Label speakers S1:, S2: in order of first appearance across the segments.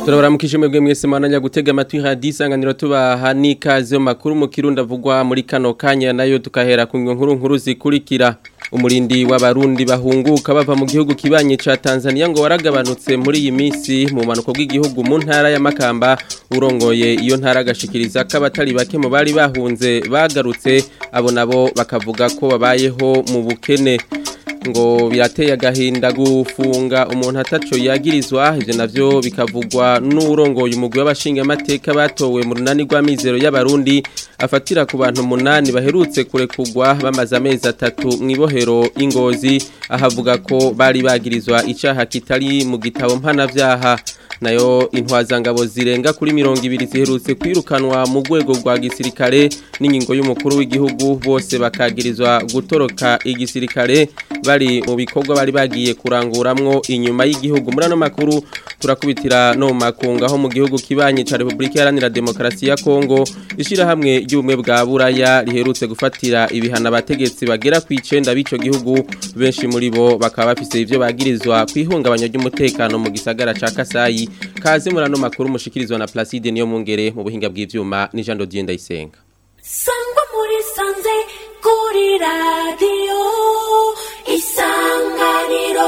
S1: turabaramukije mwebwe mwese mwananya gutega amatwi hadi isanganiro tubaha n'ikaze mu makuru mu kirundi avugwa muri kano kanya nayo tukahera ku nkuru nkuru zikurikira umurindi w'abarundi bahunguka bava mu gihugu kibanye ca Tanzania ngo waragabanutse muri iyi minsi mu manuko bw'igihugu mu ntara ya Makamba urongoye iyo ntara agashikiriza ko abatari bake mu bari bahunze bagarutse abo nabo bakavuga ko babayeho mu bukene ngo birateye agahinda gufunga umuntu ataco yagirizwa ivyo navyo bikavugwa n'urongoye umugwi w'abashinga amateka batowe mu runani rw'amizero y'abarundi afatira ku bantu munani baherutse kurekugwa bamaze amezi atatu mw'ibohero ingozi ahavuga ko bari bagirizwa icaha kitari mu gitabo mpanavyaha nayo intwazangabo zirenga kuri mirongo ibiri ziherutse kwirukanwa mu rwego rwa gisirikare n'ingingo y'umukuru w'igihugu bose bakagirizwa gutoroka igisirikare bari mu bikorwa bari bagiye kuranguramwo inyuma y'igihugu muri ano makuru turakubitira no mu makunga aho mu gihugu kibanye ca Republika Iharanira Demokarasi ya Kongo ishirahamwe ry'ubumwe bwa Buraya riherutse gufatira ibihana abategetsi bagera ku 9 b'ico gihugu benshi muri bo bakaba bafise ivyo bagirizwa kwihungabanya ry'umutekano mu gisagara ca Kasayi kaze muri ano makuru mushikirizwa na Placide niyo mungere mu buhinga bw'ivyuma ni Jean Dodier Ndayisenga
S2: sangwa muri sanze kuri radiyo isanganiro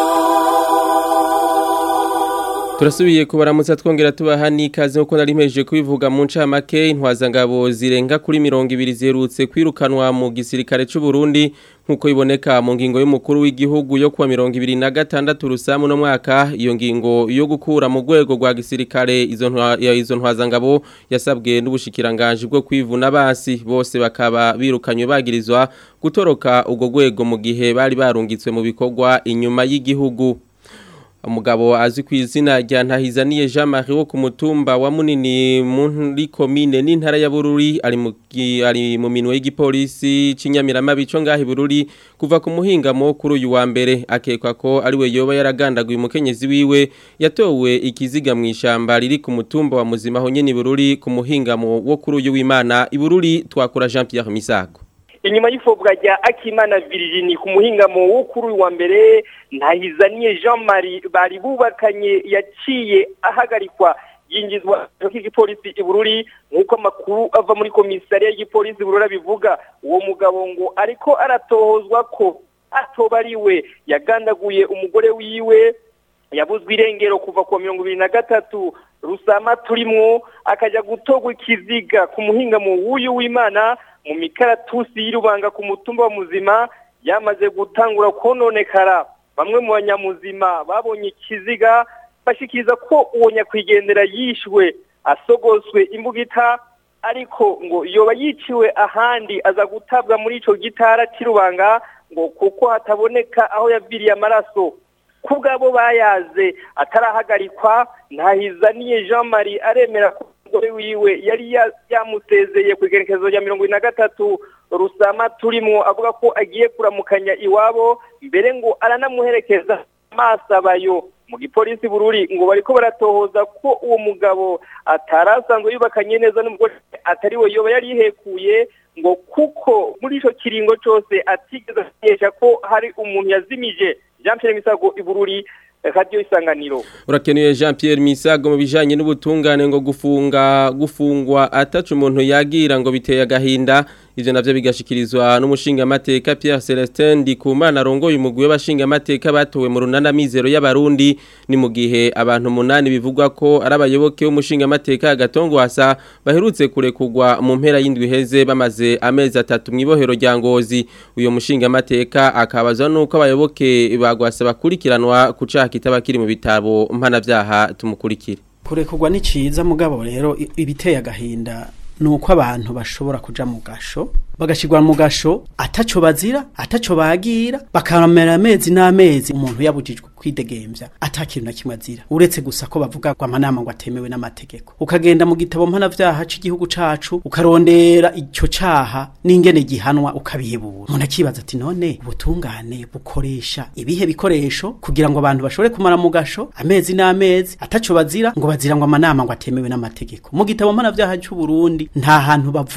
S1: Turasubiye kubaramutsa twongera tubaha n'ikaze nkuko nari mpejeje kubivuga mu ncamake intwazangabo zirenga kuri mirongo ibiri ziherutse kwirukanwa mu gisirikare c'u Burundi nkuko iboneka mu ngingo y'umukuru w'igihugu yo kuwa mirongo ibiri na gatandatu rusamu no mwaka iyo ngingo yo gukura mu rwego rwa gisirikare izo ntwa izo ntwazangabo yasabwe n'ubushikiranganje bwo kwivuna basi bose bakaba birukanywe bagirizwa gutoroka ubwo rwego mu gihe bari barungitswe mu bikorwa inyuma y'igihugu umugabo azwi ku izina rya ntahizaniye Jean Marie wo ku mutumba wa munini muri komine n'intara ya Bururi ari mu ari mu minwe y'igipolisi cinyamirama bico ngahi Bururi kuva ku muhingamo kuri uyu wa mbere akekwa ko ari we yoba yaragandaguye umukenyezi wiwe yatowe ikiziga mu ishamba riri ku mutumba wa muzima ho nyene Bururi ku muhingamo wo kuri uyu w'Imana Ibururi twakura Jean Pierre Misago
S3: inyuma y'ifobwa rya akimana Virginie ku muhingamo wo kuri uyu wa mbere ntahizaniye Jean Marie bari bubakanye yaciye ahagarikwa yinjizwa k'igipolisi ibururi nk'uko amakuru ava muri komisariya y'igipolisi iburura bivuga uwo mugabo ngo ariko aratohozwa ko atoba ari we yagandaguye umugore wiwe yabuzwe irengero kuva ku mirongo ibiri na gatatu rusama turimwo akajya gutogwa ikiziga ku muhingamo w'uyu w'imana mu mikaratusi y'irubanga ku mutumba wa muzima yamaze gutangura kononekara bamwe mu banyamuzima babonye ikiziga bashikiriza ko uwo nyakwigendera yishwe asogoswe imbugita ariko ngo yoba yiciwe ahandi aza gutabwa muri ico gitara c'irubanga ngo kuko hataboneka aho yaviriye amaraso kubwabo bayaze atarahagarikwa ntahizaniye Jean Marie aremera ko umugore wiwe yari yamusezeye ku igerekezo rya mirongo ine na gatatu rusama turimo avuga ko agiye kuramukanya iwabo mbere ngo aranamuherekeza amaso abayo mu gipolisi bururi ngo bariko baratohoza ko uwo mugabo atarasanzwe yubakanye neza n'umugore atari we yoba yari yihekuye ngo kuko muri ico kiringo cose atigeze amenyesha ko hari umuntu yazimije Jean Pierre Misago ibururi radio isanganiro
S1: urakenuye Jean Pierre Misago mu bijanye n'ubutungane ngo gufunga gufungwa atacu umuntu yagira ngo biteye agahinda ivyo navyo bigashikirizwa n'umushinga amateka Pierre Celestin Ndikumana arongoye umugwi w'abashinga amateka batowe mu runana mizero y'abarundi ni mu gihe abantu munani bivugwa ko ari abayoboke w'umushinga amateka agatongo hasa baherutse kurekugwa mu mpera y'indwi heze bamaze amezi atatu mwibohero rya ngozi uyo mushinga amateka akabazwa nuko abayoboke bagwasa bakurikiranwa kucaha kitaba kiri mu bitabo mpanavyaha tumukurikire
S4: kurekugwa ni ciza mugabo rero ibiteye agahinda nuko abantu bashobora kuja mu gasho bagashirwa mu gasho ataco bazira ataco bagira bakamera amezi n'amezi umuntu yabujijwe kwidegemvya atakintu na kimwe azira uretse gusa ko bavuga ko amanama ngo atemewe n'amategeko ukagenda mu gitabo mpanavyaha c'igihugu cacu ukarondera ico caha n'ingene gihanwa ukabihebura umuntu akibaza ati none ubutungane bukoresha ibihe bikoresho kugira ngo abantu bashobore kumara mu gasho amezi n'amezi ataco bazira ngo bazira ngo amanama ngo atemewe n'amategeko mu gitabo mpanavyaha c'u Burundi nta hantu bavuga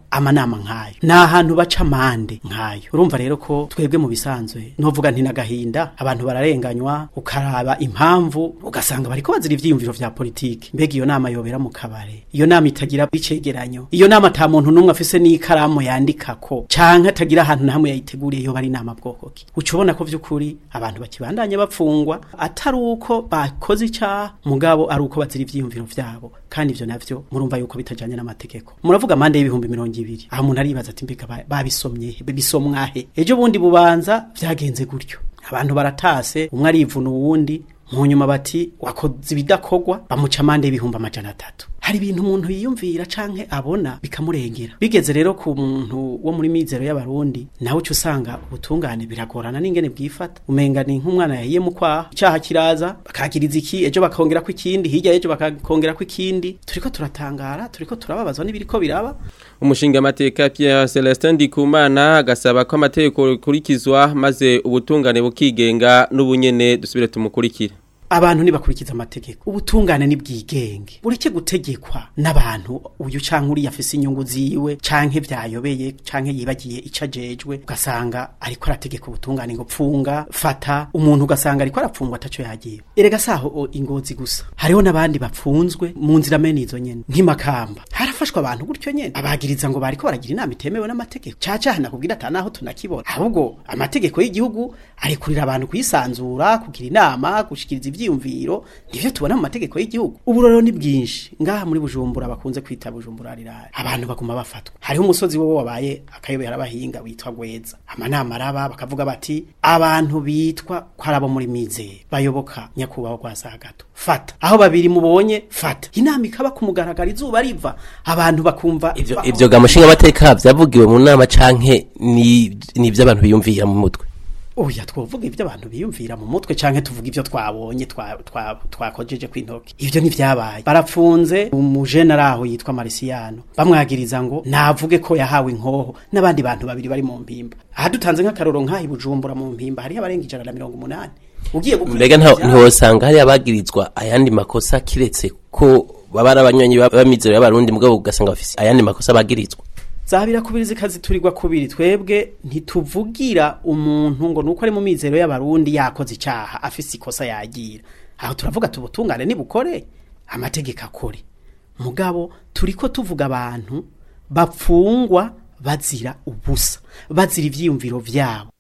S4: amanama nk'ayo ni ahantu baca amande nk'ayo urumva rero ko twebwe mu bisanzwe novuga nti n'agahinda abantu bararenganywa ukaraba impamvu ugasanga bariko bazira ivyiyumviro vya politiki mbega iyo nama yobera mu kabare iyo nama itagira icegeranyo iyo nama ata muntu n'umwe afise n'ikaramu yandikako canke atagira ahantu na hamwe yayiteguriye yo bari inama bwoko ki uca ubona ko vy'ukuri abantu bakibandanya bapfungwa atari uko bakoze icaha mugabo ari uko bazira ivyiyumviro vyabo kandi ivyo navyo murumva yuko bitajanye n'amategeko muravuga amande y'ibihumbi mirongo ibiri aho umuntu aribaza ati mbega ba- babisomye he bisomwahe ejo bundi bubanza vyagenze gutyo abantu baratase umwe arivuna uwundi mu nyuma bati wakoze ibidakorwa bamuca amande y'ibihumbi amajana atatu hari ibintu umuntu yiyumvira canke abona bikamurengera bigeze rero ku muntu wo muri mizero y'abarundi nawe uca usanga ubutungane biragorana n'ingene bwifata umenga ni nk'umwana yahiye mu kwaha icaha kiraza bakagiriza iki ejo bakongera ko ikindi hirya y'ejo bakongera ko ikindi turiko turatangara turiko turababazwa n'ibiriko biraba
S1: umushingamateka Pierre Celestin Ndikumana agasaba ko amategeko rikurikizwa maze ubutungane bukigenga n'ubunyene dusubire tumukurikire
S4: abantu ntibakurikiza amategeko ubutungane ni bwigenge bureke gutegekwa n'abantu uyu canke uriya afise inyungu ziwe canke vyayobeye canke yibagiye ico ajejwe ugasanga ariko arategeka ubutungane ngo pfunga fata umuntu ugasanga ariko arapfungwa ataco yagiye erega saho o ingozi gusa hariho n'abandi bapfunzwe mu nzira mene izo nyene nk'imakamba harafashwe abantu gutyo nyene abagiriza ngo bariko baragira inama itemewe n'amategeko caca hanakubwira ata naho tunakibona ahubwo amategeko y'igihugu arekurira abantu kwisanzura kugira inama gushikiriza ivyiyumviro nivyo tubona mu mategeko y'igihugu uburoro ni bwinshi ngaha muri bujumbura bakunze kwita bujumbura rirare abantu baguma bafatwa hariho umusozi wowe wabaye akayobera abahinga witwa gweza amanama araba bakavuga bati abantu bitwa ko ari abo muri mizero bayoboka nyakubahwa kwa sagato fata aho babiri mubonye fata inama ikaba ku mugaragaro izuba riva abantu bakumva
S5: ivyo ivyo gamushinga amateka vyavugiwe mu nama canke ni nivyo abantu biyumvira mu mutwe
S4: oya twovuga ivyo abantu biyumvira mu mutwe canke tuvuga ivyo twabonye twa- twa- twakojeje kw'intoki ivyo ntivyabaye barapfunze umujene ari aho yitwa marisiyano bamwagiriza ngo navuge ko yahawe inkoho n'abandi bantu babiri bari mu mpimba aha dutanze nk'akaroro nk'aha i bujumbura mu mpimba hariho abarenga ijana na mirongo umunani ugiye
S5: mbega nta- ntiwosanga hari abagirizwa ayandi makosa kiretse ko baba ari abanywanyi ba- b'amizero y'abarundi mugabo ugasanga bafise ayandi makosa bagirizwa
S4: zabira kubiri zikaziturirwa kubiri twebwe ntituvugira umuntu ngo nuko ari mu mizero y'abarundi yakoze icaha afise ikosa yagira aho turavuga tubutungane nibukore amategeko akore mugabo turiko tuvuga abantu bapfungwa bazira ubusa bazira ivyiyumviro vyabo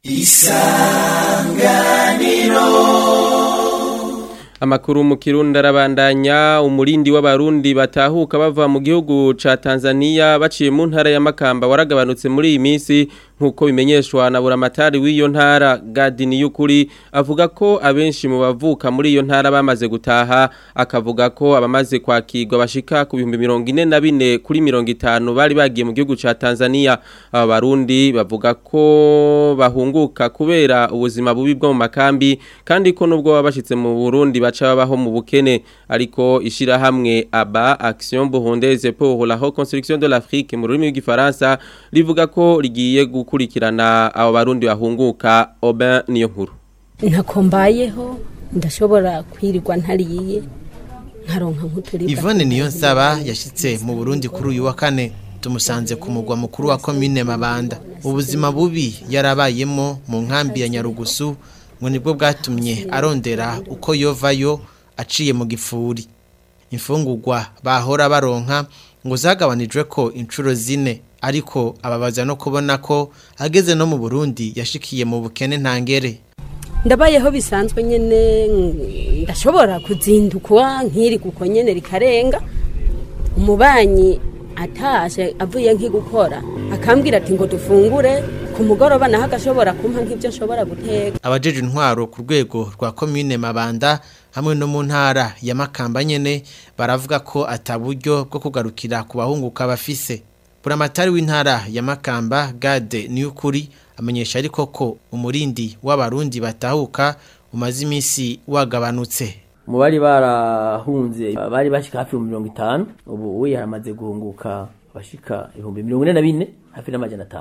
S1: Amakuru mu Kirundi arabandanya umurindi w'abarundi batahuka bava mu gihugu ca Tanzania baciye mu ntara ya Makamba waragabanutse muri iyi minsi nkuko bimenyeshwa na buramatari w'iyo ntara Gadini y'ukuri avuga ko abenshi mu bavuka muri iyo ntara bamaze gutaha akavuga ko abamaze kwakirwa bashika ku bihumbi mirongo ine na bine kuri mirongo itanu bari bagiye mu gihugu ca Tanzania aba barundi bavuga ko bahunguka kubera ubuzima bubi bwo mu makambi kandi ko nubwo baba bashitse mu Burundi baca babaho mu bukene ariko ishirahamwe aba Action Burundaise pour la reconstruction de l'Afrique mu rurimi rw'igifaransa rivuga ko rigiye gukurikirana abo barundi bahunguka Aubin niyo nkuru
S6: ntako mbayeho ndashobora kwirirwa ntariye nkaronka nk'uturibwa
S7: Yvonne niyo nsaba yashitse mu Burundi kuri uyu wa kane tumusanze ku mugwa mukuru wa commune Mabanda ubuzima bubi yarabayemo mu nkambi ya Nyarugusu ngo nibwo bwatumye arondera uko yovayo aciye mu gifuri imfungurwa bahora baronka ngo zagabanijwe ko inshuro zine ariko ababaza no kubona ko ageze no mu Burundi yashikiye mu bukene ntangere
S6: ndabayeho bisanzwe nyene mm, ndashobora kuzindukwa nkiri kuko nyene rikarenga umubanyi atashe avuye nk'igukora akambwira ati ngo dufungure ku mugoroba naho agashobora kumpa nk'ibyo nshobora guteka
S7: abajeje intwaro ku rwego rwa commune Mabanda hamwe no mu ntara ya Makamba nyene baravuga ko ataburyo bwo kugarukira ku bahunguka bafise buramatari w'intara ya Makamba Gade Niyukuri amenyesha ariko ko umurindi w'abarundi batahuka umaze iminsi wagabanutse
S8: mu bari barahunze bari bashika hafi mu mirongo itanu ubu we yaramaze guhunguka bashika ibihumbi mirongo ine na bine hafi n'amajana atanu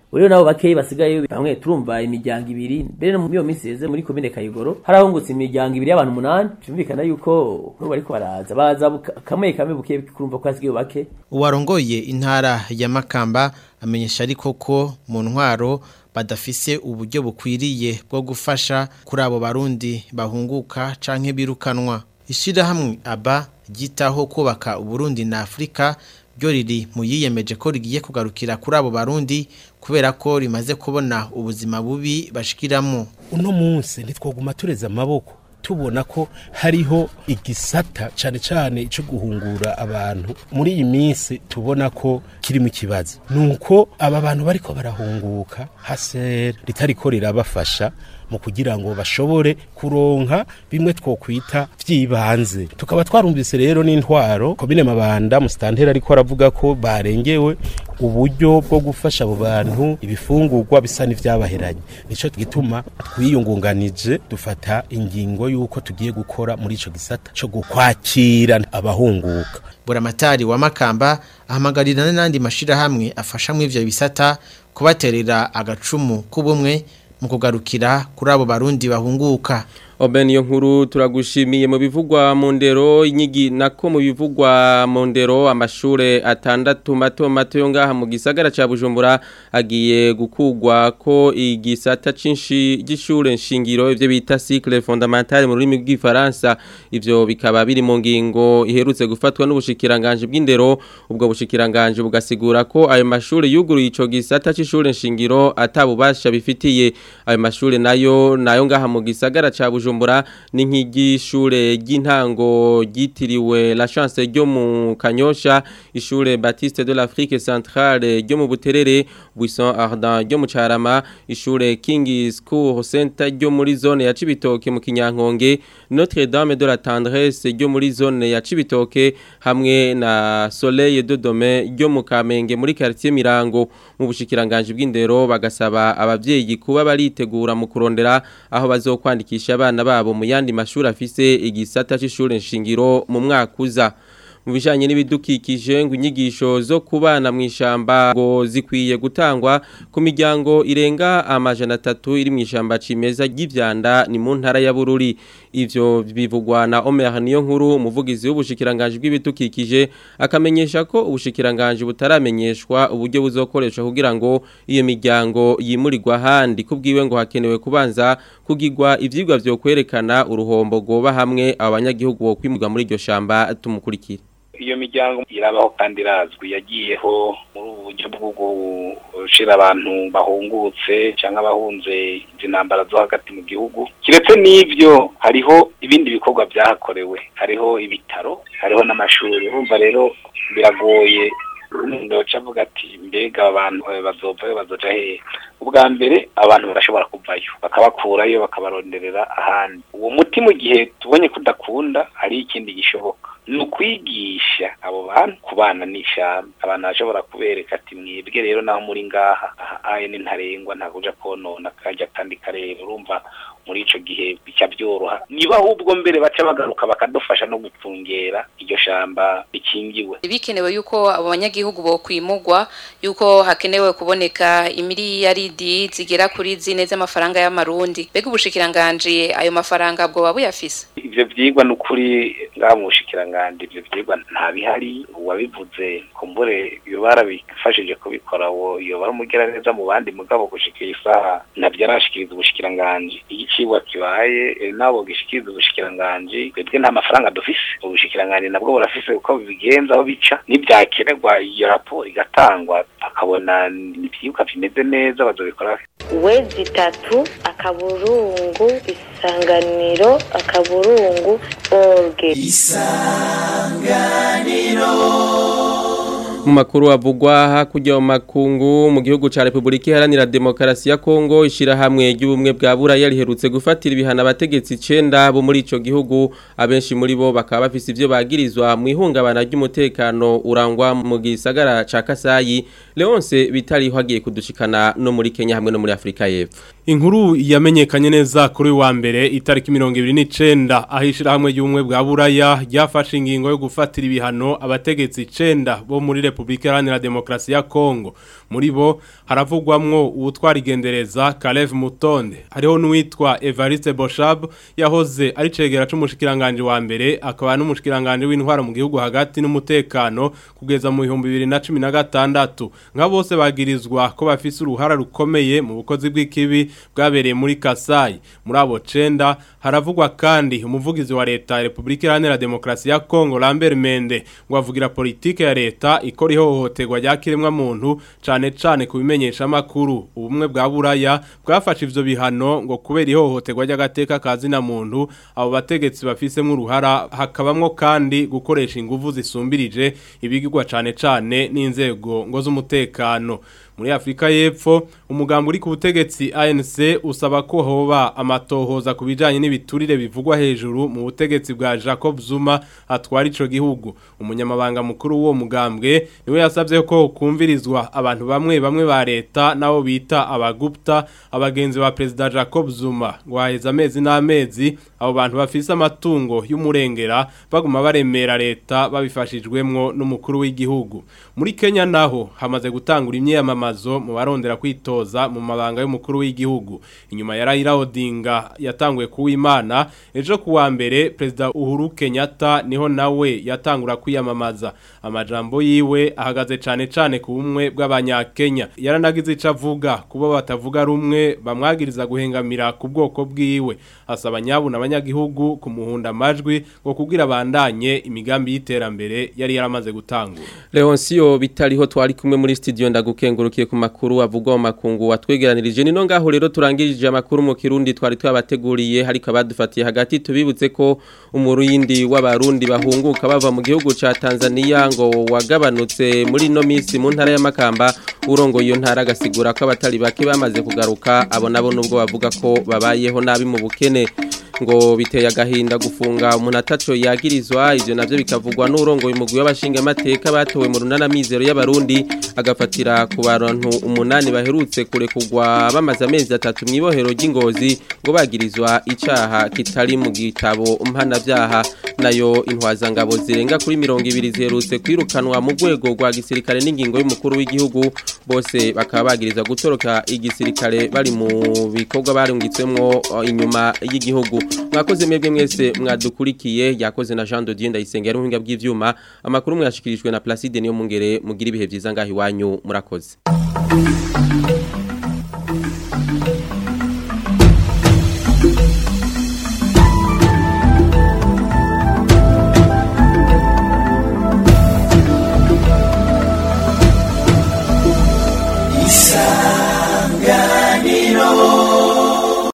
S8: rero nabo bakeyi basigaye bamwe turumva imiryango ibiri mbere no mu iyo minsi yeze muri komine Kayigoro harahungutse imiryango ibiri y'abantu umunani byumvikana yuko n'ubu bariko baraza baza buka- kamwe kamwe buke kurumva ko hasigaye bake
S7: uwarongoye intara ya Makamba amenyesha ariko ko mu ntwaro badafise uburyo bukwiriye bwo gufasha kuri abo barundi bahunguka canke birukanwa ishirahamwe aba ryitaho kubaka uburundi na Afrika ryo riri mu yiyemeje ko rigiye kugarukira kuri abo barundi kubera ko rimaze kubona ubuzima bubi bashikiramo
S9: uno munsi ntitwoguma tureze amaboko tubona ko hariho igisata cyane cyane cyo guhungura abantu muri iyi minsi tubona ko kiri mu kibazo nuko aba bantu bariko barahunguka hasere ritariko rirabafasha mu kugira ngo bashobore kuronka bimwe twokwita vyibanze tukaba twarumvise rero n'intwaro komine mabanda musitantera ariko aravuga ko barengewe uburyo bwo gufasha abo bantu ibifungurwa bisa n'ivyabaheranye nico gituma twiyungunganije dufata ingingo y'uko tugiye gukora muri ico gisata co gukwakira abahunguka
S7: buramatari wa Makamba ahamagarira n'andi mashirahamwe afasha mu ivyo bisata kubaterera agacumu k'ubumwe mu kugarukira kuri abo barundi bahunguka
S1: Oben iyo nkuru turagushimiye mu bivugwa mu ndero inyigi nako mu bivugwa mu ndero amashure atandatu mato mato yo ngaha mu gisagara ca Bujumbura agiye gukugwa ko igisata cinshi gishure nshingiro ivyo bita cycle fondamental mu rurimi rw'ifaransa ivyo bikaba biri mu ngingo iherutse gufatwa n'ubushikiranganje bw'indero ubwo bushikiranganje bugasigura ko ayo mashure yuguruye ico gisata c'ishure nshingiro atabubasha bifitiye ayo mashure nayo nayo ngaha mu gisagara ca Bujumbura ni nk'igishure ry'intango ryitiriwe la chance ryo mu Kanyosha ishure Baptiste de l'Afrique centrale ryo mu Buterere Buisson Ardent ryo mu Carama ishure King School Center ryo muri zone ya Cibitoke mu Kinyankonge Notre Dame de la Tendresse ryo muri zone ya Cibitoke hamwe na Soleil de Dome ryo mu Kamenge muri quartier Mirango mu bushikiranganje bw'indero bagasaba abavyeyi kuba baritegura mu kurondera aho bazokwandikisha abana babo mu yandi mashuri afise igisata c'ishure nshingiro mu mwaka uza mu bijanye n'ibidukikije ngo inyigisho zo kubana mu ishamba ngo zikwiye gutangwa ku miryango irenga amajana atatu iri mu ishamba cimeza ry'ivyanda ni mu ntara ya Bururi ivyo bivugwa na Omer niyo nkuru umuvugizi w'ubushikiranganje bw'ibidukikije akamenyesha ko ubushikiranganje butaramenyeshwa uburyo buzokoreshwa kugira ngo iyo miryango yimurirwa handi kubwiwe ngo hakenewe kubanza kugirwa ivyigwa vyo kwerekana uruhombo goba hamwe abanyagihugu bo kwimurwa muri iryo shamba tumukurikira
S10: iyo miryango irabaho kandi irazwi yagiyeho muri ubu buryo bwo gushira abantu bahungutse cyangwa abahunze izi ntambara zo hagati mu gihugu kiretse n'ibyo hariho ibindi bikorwa byahakorewe hariho ibitaro hariho n'amashuri urumva rero biragoye ndoca avuga ati mbega abantu bazovayo bazoja hehe ubwa mbere abantu barashobora kuvayo bakabakurayo bakabaronderera ahandi uwo muti mu gihe tubonye kudakunda hari ikindi gishoboka ni ukwigisha abo bantu kubana n'ishyamba abantu bashobora kubereka ati mwebwe rero naho muri ngaha aha aye ni ntarengwa ntabwo uja konona kajya kandi kareba urumva muri ico gihe bica byoroha niba ahubwo mbere baca bagaruka bakadufasha no gupfungera iryo shamba rikingiwe
S11: bikenewe yuko abo banyagihugu bo kwimugwa yuko hakenewe kuboneka imiliyaridi zigera kuri zine z'amafaranga y'amarundi mbega ubushikiranganje ayo mafaranga bwo buyafise
S10: ivyo vyigwa n'ukuri ngaha mu bushikiranganje ivyo vyigwa nta bihari uwabivuze kumbure iyo barabifashije kubikora wo iyo baramugera neza mu bandi mugabo gushikira isaha navyo arashikiriza ubushikiranganje igicibwa kibaye eh, nabo gishikiriza ubushikiranganje twebwe nta mafaranga dufise ubushikiranganje nabwo burafise uko bigenza aho bica nivyakenerwa iyo raporo igatangwa bakabona ivyigwa bimeze neza bazobikora
S12: wezi itatu akaburungu isanganiro akaburungu orge
S1: mu makuru avugwa hakurya mu makungu mu gihugu ca Republika Iharanira Demokarasi ya Kongo ishirahamwe ry'ubumwe bwa Buraya riherutse gufatira ibihana abategetsi 9 bo muri ico gihugu abenshi muri bo bakaba bafise ivyo bagirizwa mu ihungabana ry'umutekano urangwa mu gisagara ca Kasayi Leonce bitari hagiye kudushikana no muri Kenya hamwe no muri Afrika y'Epfo
S13: Inkuru yamenyekanye neza kuri wa mbere itariki 29 ahishira hamwe y'umwe bwa Buraya ryafashe ingingo yo gufatira ibihano abategetsi 9 bo muri Republika Iharanira Demokarasi ya Kongo muri bo haravugwamwo uwutwara igendereza Kalev Mutonde hariho n'uwitwa Evariste Boshab yahoze ari cegera c'umushikiranganje wa mbere akaba n'umushikiranganje w'intwara mu gihugu hagati n'umutekano kugeza mu 2016 nka bose bagirizwa ko bafise uruhara rukomeye mu bukozi bw'ikibi bwabereye muri Kasai muri abo cenda haravugwa kandi umuvugizi wa leta ya Republika Iharanira Demokarasi ya Kongo Lambert Mende ngo avugira politike ya leta ikora ihohoterwa rya kiremwa muntu cane cane kubimenyesha makuru ubumwe bwa buraya bwafashe ivyo bihano ngo kubera ihohoterwa ry'agateka kazina muntu abo bategetsi bafisemo uruhara hakabamwo kandi gukoresha inguvu zisumbirije ibigirwa cane cane n'inzego ngo z'umutekano muri Afrika y'Epfo umugambo uri ku butegetsi ANC usaba ko hoba amatohoza ku bijanye n'ibiturire bivugwa hejuru mu butegetsi bwa Jacob Zuma atwara ico gihugu umunyamabanga mukuru w'uwo mugambwe niwe yasavye ko kumvirizwa abantu bamwe bamwe ba leta nabo bita abagupta abagenzi ba president Jacob Zuma ngo haheze amezi n'amezi abo bantu bafise amatungo y'umurengera baguma baremera leta babifashijwemwo n'umukuru w'igihugu muri Kenya naho hamaze gutangura imyiyamamazo mu barondera kwitoza mu mabanga y'umukuru w'igihugu inyuma ya Raila Odinga yatanguye kuwimana ejo kuwa mbere president Uhuru Kenyatta niho nawe yatangura kwiyamamaza amajambo yiwe ahagaze cane cane ku bumwe bw'abanyakenya yaranagize ico avuga kubo batavuga rumwe bamwagiriza guhengamira ku bwoko bwiwe asaba nyabu n'abanyagihugu kumuhunda amajwi ngo kugira bandanye imigambi y'iterambere yari yaramaze gutangura
S1: Leoncio bitariho twari kumwe muri studio ndagukengurukiye ku makuru avugwa mu makungu watwegeranirije nino ngaho rero turangirije amakuru mu kirundi twari twabateguriye hariko abadufatiye hagati tubibutse ko umurindi w'abarundi bahunguka bava mu gihugu ca Tanzania ngo wagabanutse muri no misi mu ntara y'amakamba urongo iyo ntara agasigura ko abatari bake bamaze kugaruka abo nabo nubwo bavuga ko babayeho nabi mu bukene ngo biteye agahinda gufunga umuntu ataco yagirizwa ivyo navyo bikavugwa n'urongo umugwi w'abashinga amateka batowe mu runana mizero y'abarundi agafatira ku bantu umunani baherutse kurekugwa bamaze amezi atatu mw'ibohero ry'ingozi ngo bagirizwa icaha kitari mu gitabo mpanavyaha nayo intwazangabo zirenga kuri mirongo ibiri ziherutse kwirukanwa mu rwego rwa gisirikare n'ingingo y'umukuru w'igihugu bose bakaba bagirizwa gutoroka igisirikare bari mu bikorwa barungitswemwo inyuma y'igihugu mwakoze mwebwe mwese mwadukurikiye yakoze na Jean de Dieu ndayisenga ari ubuhinga bw'ivyuma amakuru mwashikirijwe na Placide niyo mungere mugira ibihe vyiza ngaho iwanyu murakoze